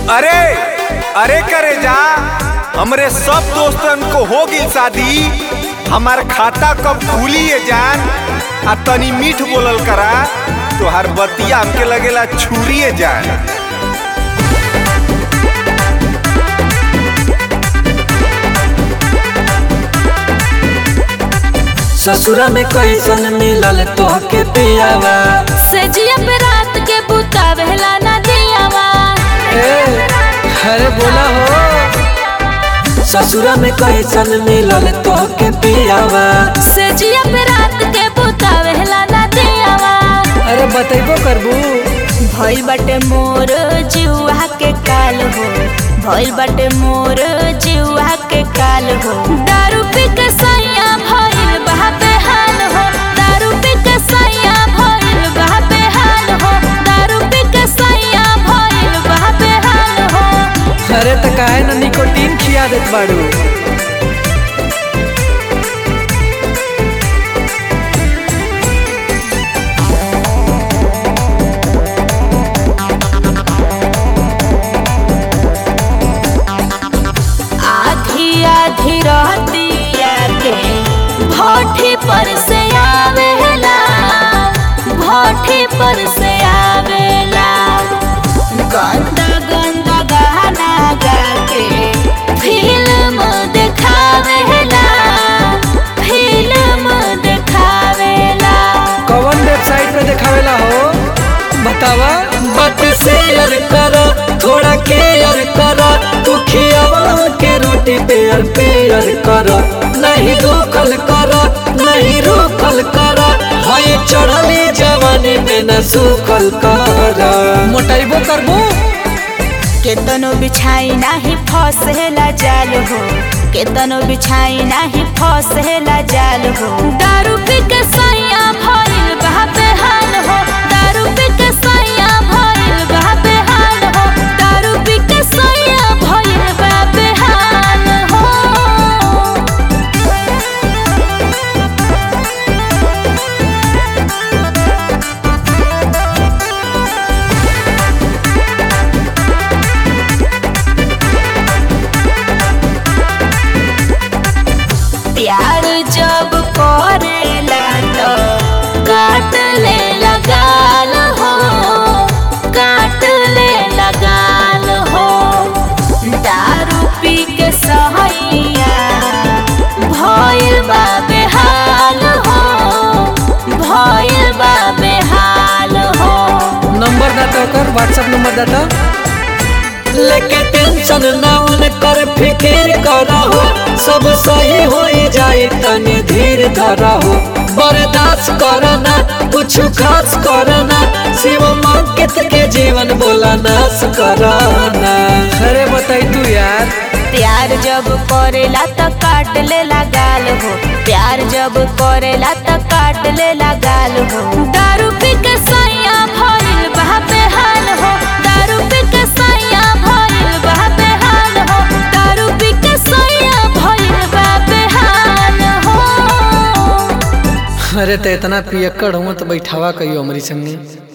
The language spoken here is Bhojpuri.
अरे अरे करे जा हमरे सब दोस्तन को हो गई शादी हमार खाता कब खुली है जान आ तनी मीठ बोलल करा तोहार बतिया हमके लगेला छुरी है जान ससुरा में कैसन मिलल तोहके पियावा सजिया पे रात के बुतावेला ना दियावा ए, अरे बोला हो ससुरा में कैसन मिलल तोहके पियावा सजिया पे रात के बुतावेला ना दियावा अरे बतैबो करबू भइल बाटे मोर जीवा के काल हो भइल बाटे मोर जीवा के काल हो दारू पी के सैया भइल बहा बेहाल हो दारू पी के सैया भइल बहा बेहाल हो दारू पी के सैया भइल बहा बेहाल हो अरे त काहे न निकोटीन खिया देत बाड़ू आधी आधी रहतिया के भोठी पर से आवेला भोठी पर से आवेला गंदा गंदा गाना गा के फिल्म देखावेला फिल्म देखावेला कौन वेबसाइट पे देखावेला हो बतावा बट शेयर कर थोड़ा केयर कर तू खियावा के रोटी पेयर पेयर कर नहीं रोकल कर नहीं रोकल कर हाय चढ़ली जवानी में न सूखल कर मोटाइबो करबो केतनो बिछाई नाही फसेला जाल हो केतनो बिछाई नाही फसेला जाल हो दारू पी के सैया भइल बहा बेहाल हो दारू पी के सैया भइल बहा बेहाल हो दारू पी के सैया भइल बहा बेहाल हो प्यार जब करेला तो काट ले लगाल हो काट ले लगाल हो दारू पी के सहैया भइल बा बेहाल हो भइल बा बेहाल हो नंबर दाता कर व्हाट्सएप नंबर दाता लेके टेंशन ना उन कर फिकिर करहो सब सही हो जाए तनी धीर धरहो बर्दाश्त करना कुछ खास करना शिव मंकित के जीवन बोला नाश करना अरे बताई तू यार प्यार जब करेला त काट ले गाल हो प्यार जब करेला त काट ले गाल हो दारू पी के सैया भइल बहा बेहाल हो दारू पी के सैया भइल बहा बेहाल हो दारू पी के सैया भइल बहा बेहाल हो अरे तो इतना पियक्कड़ हूँ तो बैठावा कहियो हमारी संगे